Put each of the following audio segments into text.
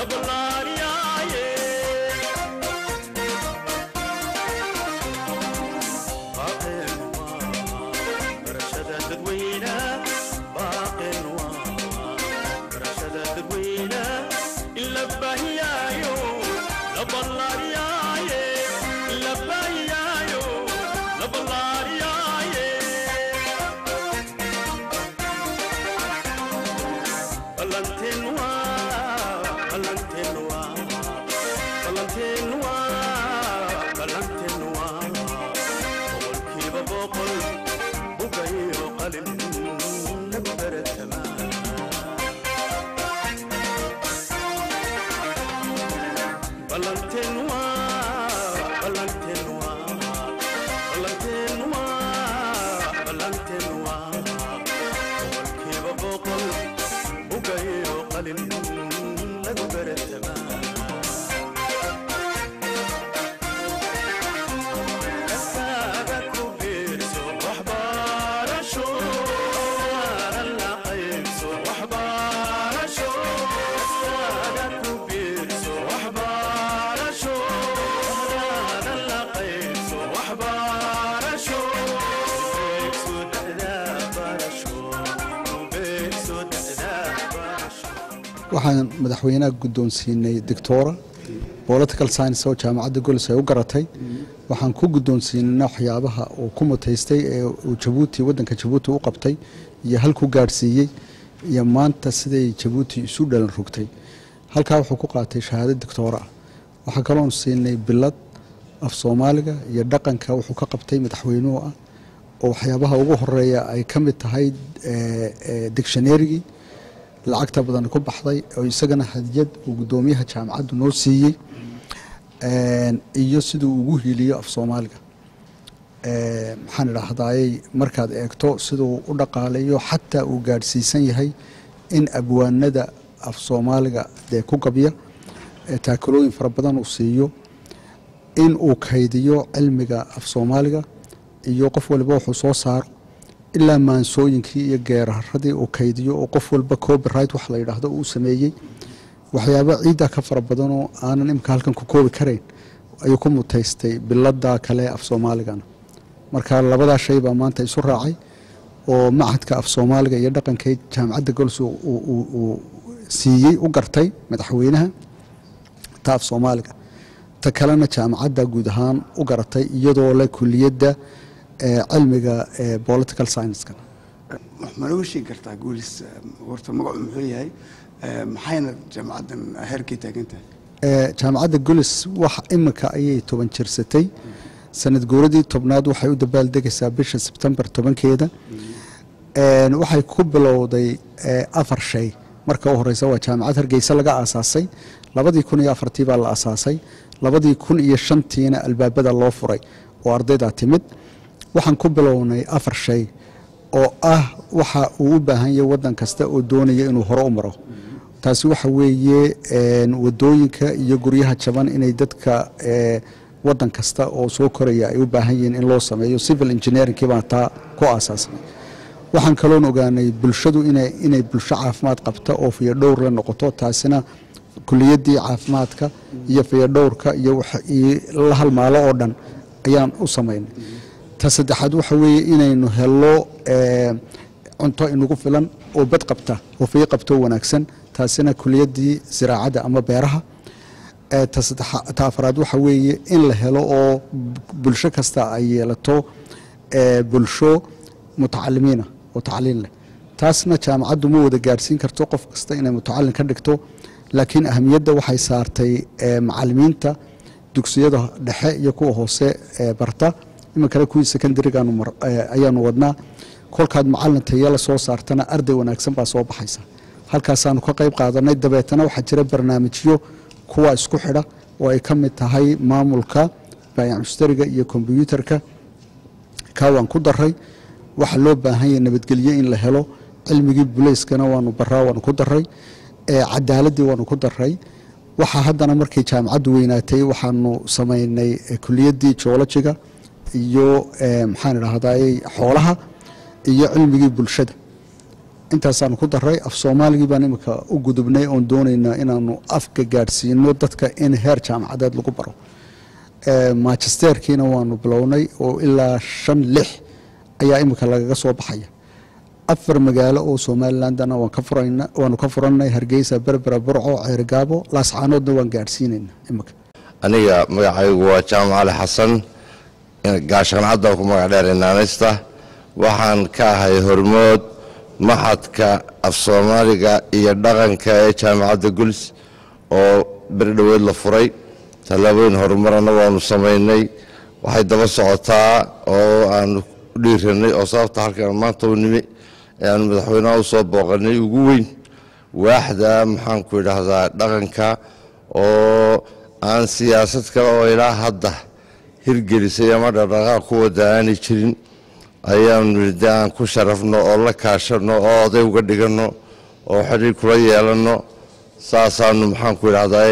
waxaan madaxweynaha guddoonsiinay doctora political science oo jaamacadda golis ay u garatay waxaan ku guddoonsiinayna waxyaabaha uu ku mutaystay ee uu jabuuti waddanka jabuuti u qabtay iyo halkuu gaadhsiiyey iyo maanta siday jabuuti isu dhalan rogtay halkaa wuxuu ku qaatay shahaado doctoora ah waxaa kaloon siinay bilad af soomaaliga iyo dhaqanka wuxuu ka qabtay madaxweynuhu ah oo waxyaabaha ugu horeeya ay ka mid tahay dictionarygii lacagta badan ku baxday oo isagana hadiyad uu guddoomiyaha jaamacaddu noo siiyey iyo siduu ugu hiiliyo af soomaaliga maxaan idhaahdayey markaad eegto siduu u dhaqaalayo xataa uu gaadhsiisan yahay in abwaanada af soomaaliga dee ku gabya taakalooyin fara badan uu siiyo in uu kaydiyo cilmiga af soomaaliga iyo qof waliba wuxuu soo saaro ilaa maansooyinkii iyo geeraradii uu kaydiyo oo qof walba copyright wax la yidhaahdo uu sameeyey waxyaaba ciidda ka fara badanoo aanan imika halkan ku koobi karayn ayuu ku mutaystay bilada kale af soomaaligana marka labadaa shay baa maanta isu raacay oo machadka af soomaaliga iyo dhaqanka jaamacadda gols uu siiyey u gartay madaxweynaha ta af soomaaliga ta kalena jaamacadda guud ahaan u garatay iyadoo le kuliyadda cilmiga political sciencekan ma nooga sheegi kartaa guulis horta magacu muxuu yahay maxayna jaamacaddan heerkay taagan tahay jaamacadda golis wax imika ayay toban jirsatay sanad guuradii tobnaad waxay u dabaaldegaysaa bisha sebtembar tobankeeda waxay ku bilowday afar shay marka u horeysa waa jaamacad hargeysa laga aasaasay labadii kun iyo afartii baa la aasaasay labadii kun iyo shantiina albaabada loo furay oo ardaydaa timid waxaan ku bilownay afar shay oo ah waxa uu u baahan yahay waddan kasta oo doonaya inuu hore u maro taasi waxa weeye wadooyinka iyo guryaha jaban inay dadka waddan kasta oo soo koraya ay u baahan yihiin in loo sameeyo civil engineeringkii baan taa ku aasaasnay waxaan kaloon ogaanay bulshadu inay bulsho caafimaad qabta oo fiyadhowr la noqoto taasina kuliyadii caafimaadka iyo fiyadhowrka iyo la halmaalo oo dhan ayaan u samaynay ta saddexaad waxa weeye inaynu helo cunto inagu filan oo bad qabta oo fiyo qabto wanaagsan taasina kuliyadii ziraacadda ama beeraha ta afraad waxa weeye in la helo oo bulsho kasta ay yeelato bulsho mutacalimiina oo tacliin leh taasna jaamacaddu ma wada gaadhsiin karto qof kasta inay mutacalin ka dhigto laakiin ahamiyadda waxay saartay macalimiinta dugsiyada dhexe iyo kuwa hoose barta iminkale kuwii secondaryga ayaanu wadnaa kolkaad macalin taya la soo saartana arday wanaagsan baa soo baxaysa halkaasaanu ka qayb qaadanay dabeetana waxaa jira barnaamijyo kuwa isku xidha oo ay ka mid tahay maamulka baayac mushtariga iyo kombyuutarka kaa waan ku daray waxaa loo baahan yahay nabadgelyo in la helo cilmigii bulayskana waanu baraa waanu ku daray cadaaladii waanu ku daray waxaa haddana markay jaamacaddu weynaatay waxaanu samaynay kuliyadii joolojiga iyo maxaan idhahday xoolaha iyo cilmigii bulshada intaasaanu ku daray af soomaaligii baan imika u gudubnay oon doonaynaa inaanu afka gaadhsiino dadka in heer jaamacadeed lagu baro manchesterkiina waanu bilownay oo ilaa shan lix ayaa imika lagaga soo baxaya afar magaalo oo somalilandana waanu ka furanay hargeysa berbera burco ceerigaabo laascaanoodna waan gaadhsiinayna imika aniga magacaygu waa jaamac ali xasan gaashancaddan ku magac dheer inaanaysta waxaan ka ahay hormood maxadka af soomaaliga iyo dhaqanka ee jaamacadda guls oo berdhoweed la furay tallaabooyin horumarana waanu samaynay waxay daba socotaa oo aanu dhiiranay oo sababta halkaan maanta u nimi ee aanu madaxweynaha u soo booqanay ugu weyn waaxda maxaanku idhaahdaa dhaqanka oo aan siyaasad kale oo ilaa hadda hirgelisay ama dhaqdhaqaaq ku wada aanay jirin ayaanu de aan ku sharafno oo la kaashano oo oday uga dhiganno oo xidhiir kula yeelanno saasaanu maxaanku idhahdaa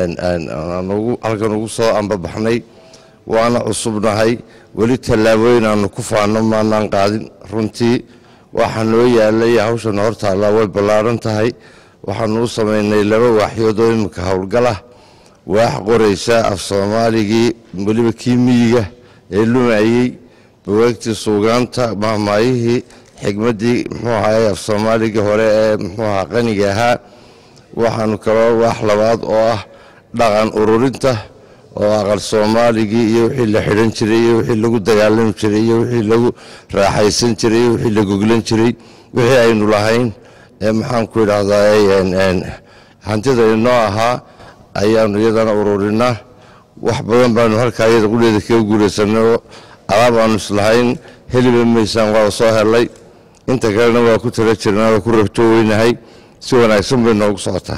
halkan ugu soo ambabaxnay waana cusubnahay weli tallaabooyin aanu ku faano maanaan qaadin runtii waxaa noo yaalay hawshana hortaallaa way ballaaran tahay waxaanu u samaynay laba waaxyood oo iminka howlgalah waax qoraysa af soomaaligii weliba kii miyiga ee lumayey bawaagtii suugaanta mahmaayihii xigmaddii muxuu ahaay af soomaaligii hore ee muxuu ahaa qaniga ahaa waxaanu kaloo waax labaad oo ah dhaqan ururinta oo aqal soomaaligii iyo wixii la xidhan jiray iyo wixii lagu dagaalami jiray iyo wixii lagu raaxaysan jiray iyo wixii la goglan jiray wixii aynu lahayn ee maxaanku idhaahdaa hantida inoo ahaa ayaanu iyadana ururinaa wax badan baanu halkaa iyada qudheeda kaga guulaysanay oo alaab aanu islahayn heliba maysaan waa soo helay inta kalena waa ku tala jirnaa waa ku rabto weynahay si wanaagsan bay noogu socotaa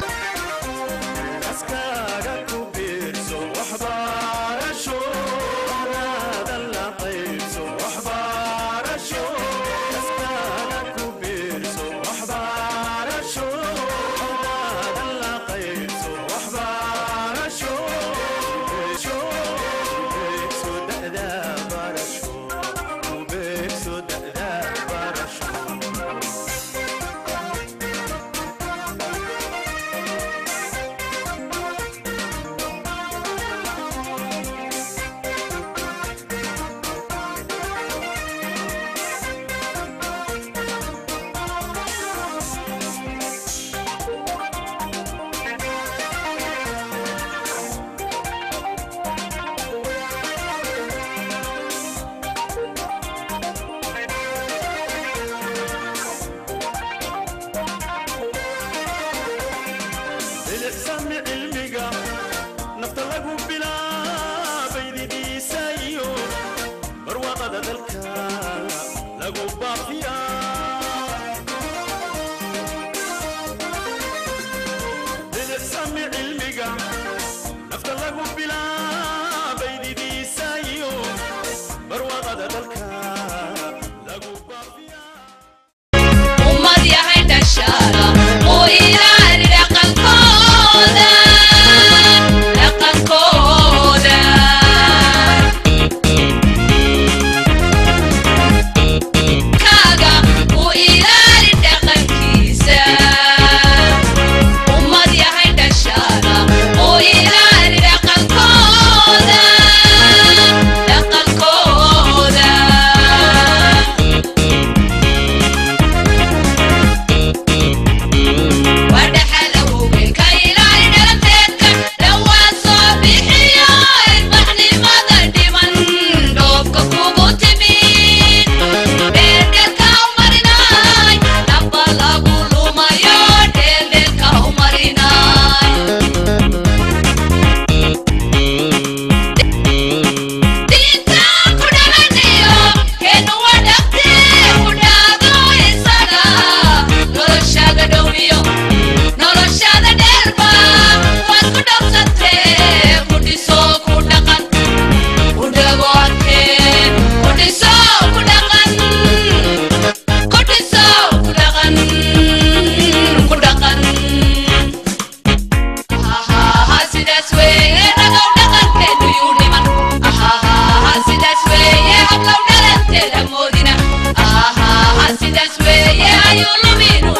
sidaas weeye ayuu luminu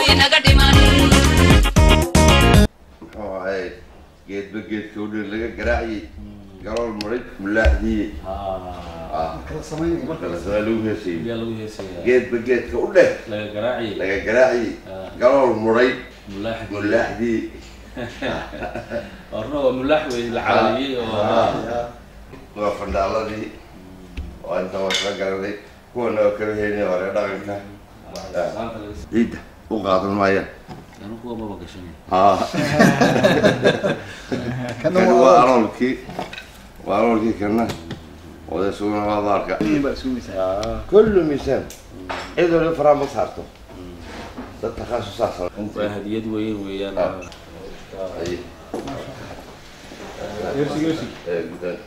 geedba geedka u dhin laga garaaciyey garool maray mulaaxdii Ah, kala samaynaya marka la samaa lagu heesayey yaa lagu heesayaa geedba geedka u dheh laga garaaciyay laga garaaciyey Ah. garool muray mulaaxid mulaaxdii horna waa mulaax wey la calaaliyey oo waa fandhaaladii oo inta waa kala garanay kuwana waa kala heynay hore dhaqanka saanta laga s- ciidda u qaadan maayaan anu kuwa maba gashanay haa kana kani waa waa aloolkii waa aloolkii kana wada sugana waa baarka kullu miisaan cid waliba faraan ma saarto dad takhaasusaas waa hadiyad weyn weeyaan Ah. Ay. Ee, gudan.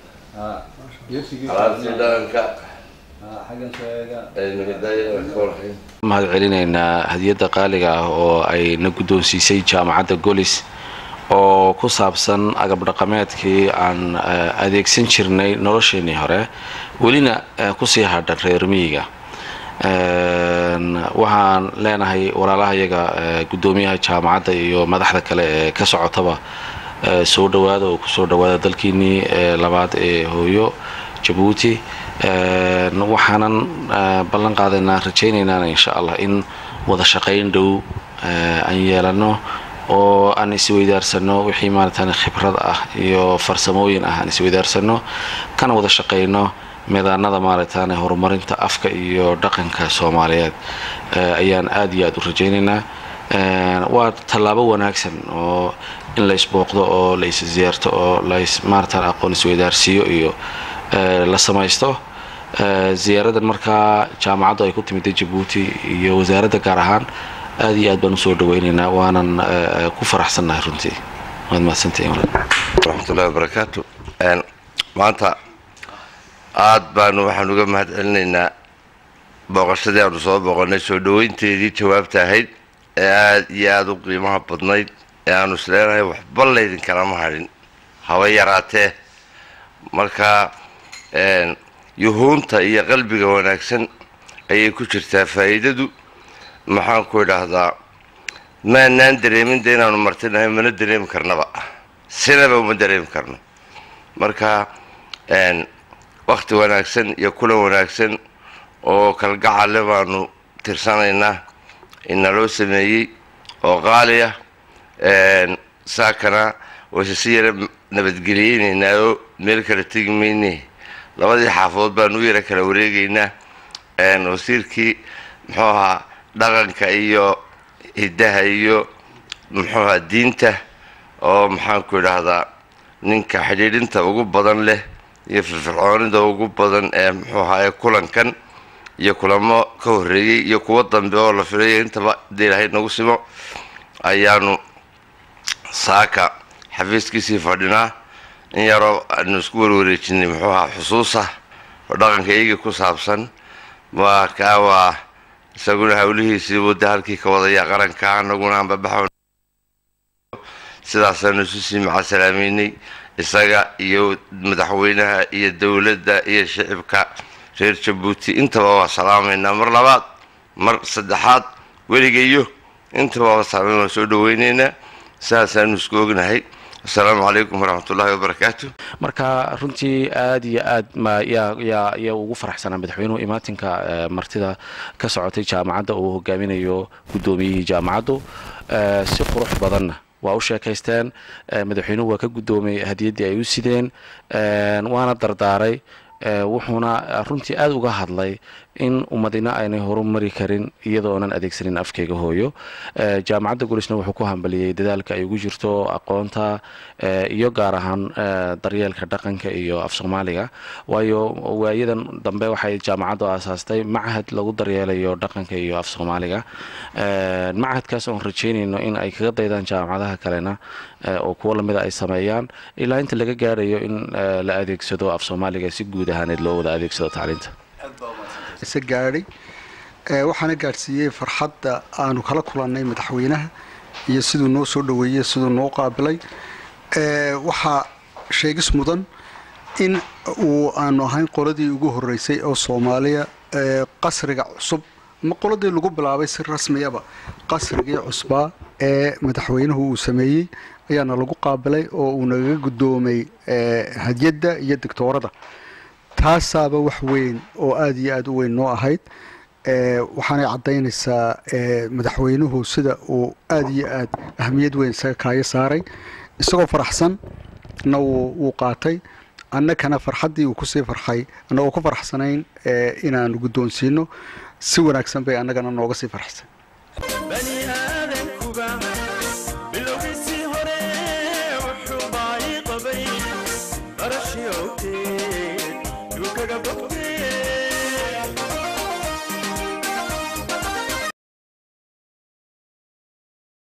alaabtii dhaqanka xaggan sheega aynu hidaayada ka warhayn mahad celinaynaa hadiyadda qaaliga ah oo ay na guddoonsiisay jaamacadda golis oo ku saabsan agab dhaqameedkii aan eh, adeegsan jirnay nolosheenii hore welina eh, kusii hadhan reer miyiga Een, waxaan leenahay walaalaha iyaga eh, guddoomiyaha jaamacadda iyo madaxda kale ee ka socotaba eh, soo dhawaada oo kusoo dhawaada dalkiinii eh, labaad ee hooyo jabuuti Een, waxaanan eh, ballan qaadaynaa rajaynaynaan insha allah in wada shaqayn dhow eh, aan yeelano oo aan isweydaarsano wixii maaratan khibrad ah iyo farsamooyin ah aan isweydaarsano kana wada shaqayno midaanada maaragtaan horumarinta afka iyo dhaqanka soomaaliyeed eh, ayaan aad iyo aad u rajaynaynaa Een, waa tallaabo wanaagsan oo in la isbooqdo oo la is ziyaarto oo la is maaratan aqoon isweydaarsiiyo iyo eh, la samaysto Eh, ziyaaradan markaa jaamacaddu ay ku timid jabuuti iyo wasaaradda gaar ahaan aad iyo aad baan usoo dhaweynaynaa waanan eh, ku faraxsannahay runtii waad mahadsantihiin walaal. waraxmatullahi wabarakaatu Een, maanta aad baanu waxaan uga mahad celinaynaa booqashadii aanu soo booqanay soo dhaweynteedii jawaabta ahayd ee aad iyo aada u qiimaha badnayd ee aanu isleenahay waxba laydin kalama hadhin haba yaraatee marka een, yuhuunta iyo qalbiga wanaagsan ayay ku jirtaa faa'iidadu maxaan ku idhaahdaa maanaan dareemin de inaanu martinahay mana dareemi karnaba sinaba uma dareemi karno marka een, wakti wanaagsan iyo kulan wanaagsan oo kalgacale baanu tirsanaynaa inaloo sameeyey oo qaali ah een, saakana wayse si yara nabadgeliyeynaynaa oo meel kala tegi mayne labadii xaafadood baanu u yara kala wareegaynaa een, wasiirkii muxuu ahaa dhaqanka iyo hiddaha iyo muxuu ahaa diinta oo maxaan ku idhaahdaa ninka xidhiidhinta ugu badan leh iyo firfircoonida ugu badan ee muxuu ahaa ee kulankan iyo kulamo ka horreeyey iyo kuwo dambe oo la filayo intaba hadii ilaahay nagu simo ayaanu saaka xafiiskiisii fadhinaa in yaroo aanu isku warwareejinay muxuu ahaa xusuusa oo dhaqanka iyagii ku saabsan waa kaa waa isaguna hawlihiisii wadda halkii ka wadaya qaranka anaguna aan babaxo sidaasaanu isu sii macasalaameynay isaga iyo madaxweynaha iyo dowladda iyo shicibka reer jabuuti intaba waa salaamaynaa mar labaad mar saddexaad weligayo intaba waa salaamayn waa soo dhaweyneynaa sidaasaanu isku ognahay asalaamu calaykum waraxmatullaahi wabarakaatu marka runtii aad iyo aad ma yaa yaa yaa ugu faraxsanaa madaxweynuhu imaatinka eh, martida ka socotay jaamacadda uu hogaaminayo guddoomiyihii jaamacaddu Eh, si qurux badanna waa u sheekaysteen Eh, madaxweynuhu waa ka guddoomay hadiyaddii ay u sideen Eh, waana dardaaray Eh, wuxuuna runtii aada uga hadlay in ummadina aynay horumari karin iyadoonan adeegsanin afkeyga hooyo Eh, jaamacadda gulisna wuxuu ku hambaliyey dadaalka ay ugu jirto aqoonta eh, iyo gaar ahaan eh, daryeelka dhaqanka iyo af soomaaliga waayo waayadan dambe waxay jaamacaddu aasaastay machad lagu daryeelayo dhaqanka iyo af soomaaliga Eh, machadkaas oon rajeynayno in ay kaga daydaan jaamacadaha kalena eh, oo kuwo lamida ay sameeyaan ilaa inta laga gaarayo in eh, la adeegsado af soomaaliga si guud ahaaneed loo wada adeegsado tacliinta isa gaadhay ee waxaana gaadhsiiyey farxadda aanu kala kulannay madaxweynaha iyo siduu noo soo dhoweeyey siduu noo qaabilay ee waxaa sheegis mudan in uu aanu ahayn qoladii ugu horreysay oo soomaaliya ee qasriga cusub ma qoladii lagu bilaabay si rasmiyaba qasrigii cusbaa ee madaxweynuhu uu sameeyey ayaana lagu qaabilay oo uu nagaga guddoomay hadyadda iyo digtoorada taasaaba wax weyn oo aada iyo aada u weyn noo ahayd waxaanay caddaynaysaa madaxweynuhu sida uu aada iyo aad ahamiyad weyn isaga kaayo saaray isagoo faraxsan na wuu qaatay annakana farxaddii uu kusii farxay annagoo ku farxsanayn inaanu guddoonsiino si wanaagsan bay annagana nooga sii farxsan bani aadankuba bilowgiisii hore wuxuu baayi qabay barashii owteed yuu kaga bogtee